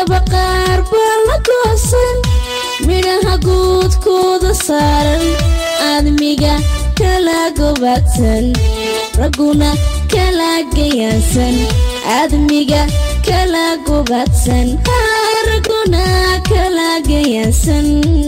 dhirtaba qaar baa la goosan midhaha guudkooda saaran aadmiga kala gobaadsan ragguna kala gayaansan aadmiga kala gobaadsan ragguna kala gayaansan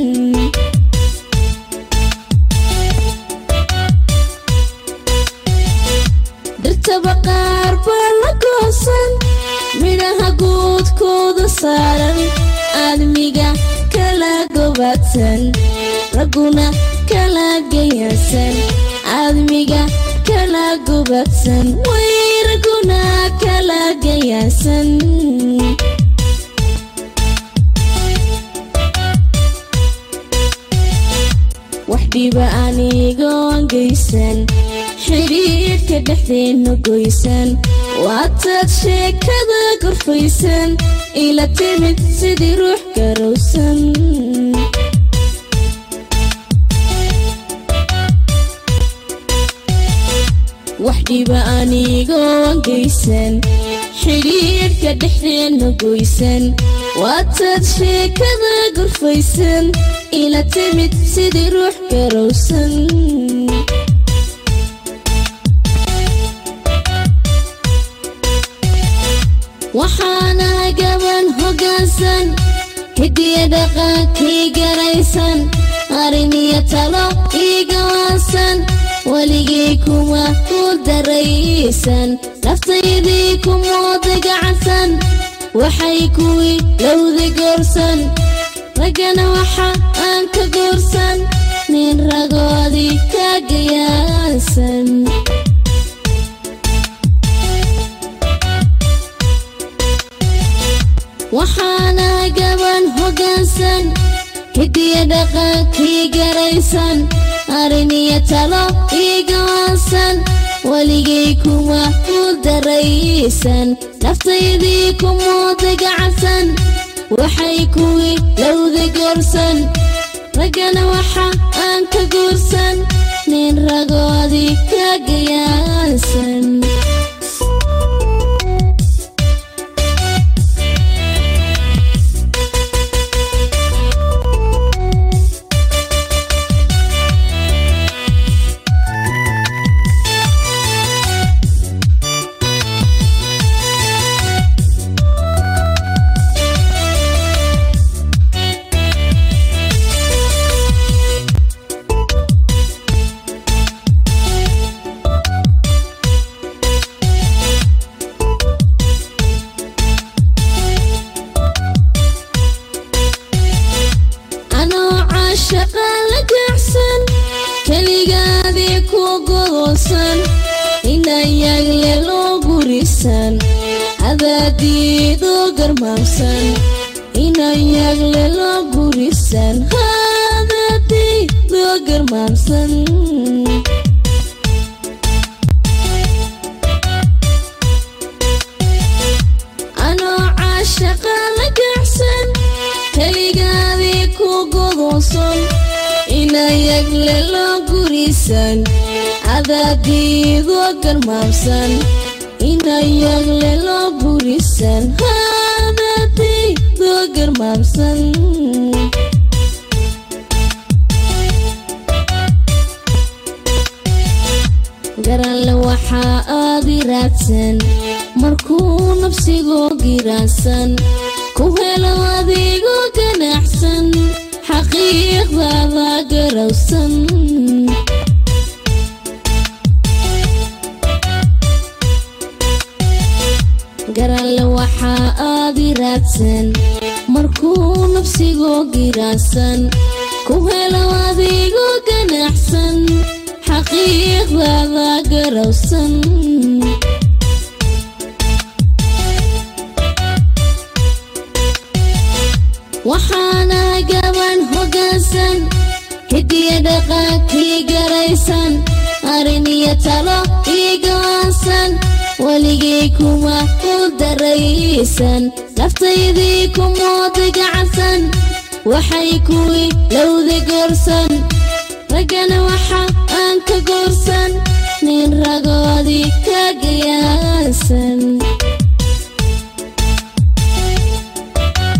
dhirtaba qaar baa la goosan midhaha guudkooda saaran aadmiga kala gobaadsan ragguna kala gayaansan aadmiga kala gobaadsan way ragguna kala gayaansan wax dhiba anigoon geysan xidhiidhka dhexdeenna goysan waataad sheekada gorfaysan ila timid sidii ruux garowsan wax dhiba anigoon geysan xidhiidhka dhexdeenna goysan waataad sheekada gorfaysan ila timid sidii ruux garowsan waxaana gaban hoggaansan hidiya dhaqankii garaysan arrin iyo talo ii gawaansan weligii kuma ku daraysan naftaydii kumooda gacansan waxay kuwii lowda goorsan raggana waxa aan ka goorsan nin ragoodii ka gayaansan waxaana gaban hoggaansan hidiya dhaqankii garaysan arrin iyo talo ii gawaansan weligay kuma ku daraysan naftaydii kumooda gacansan waxay kuwii lowda goorsan raggana waxa aan ka guursan nin ragoodii ka gayaansan anoo caashaqa la gaacsan keligaadii ku godoosan inayagle loo gurisan hadaadiidoo garmaamsan inayagle loo gurisan hadaadiidoo garmaamsan anoo caashaqa la gaacsan keligaadii ku godoosan inayagle loo gurisan cadaadiidoo garmaamsan inayagle loo gurisan hadaadiidoo garmaamsan garanle waxaa aadi raadsan markuu nafsigoo giraansan ku helo adigoo ganacsan xaqiiqdaada garowsan garanle waxaa aadi raadsan markuu nafsigoo giraansan ku helo adigoo ganacsan xaqiiqdaada garowsan waxaana gaban hoggaansan hidiya dhaqankii garaysan arrin iyo talo ii gawaansan weligay kuma ku daraysan naftaydii kumooda gacansan waxay kuwii lowda goorsan raggana waxa aan ka goorsan nin ragoodii ka gayaansan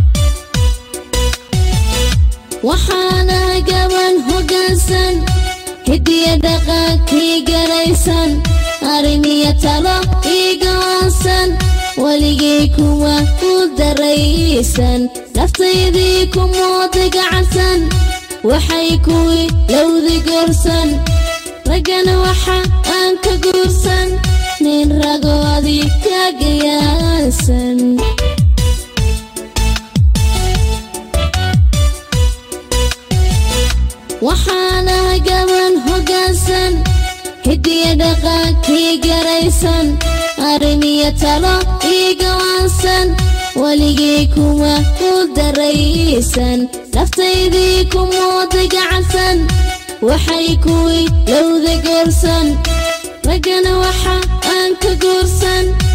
waxaana gaban hoggaansan hidiya dhaqankii garaysan arrin iyo talo ii go'aansan weligay kuma u daraysan naftaydii kumooda gacansan waxay kuwii lowdi goorsan raggana waxa aan ka guursan nin ragoodii ka gayaansan waxaana gaban hoggaansan hidiya dhaqankii garaysan arrin iyo talo ii go'aansan weligay kuma u daraysan naftaydii kumooda gacansan waxay kuwii lowda goorsan raggana waxa aan ka guursan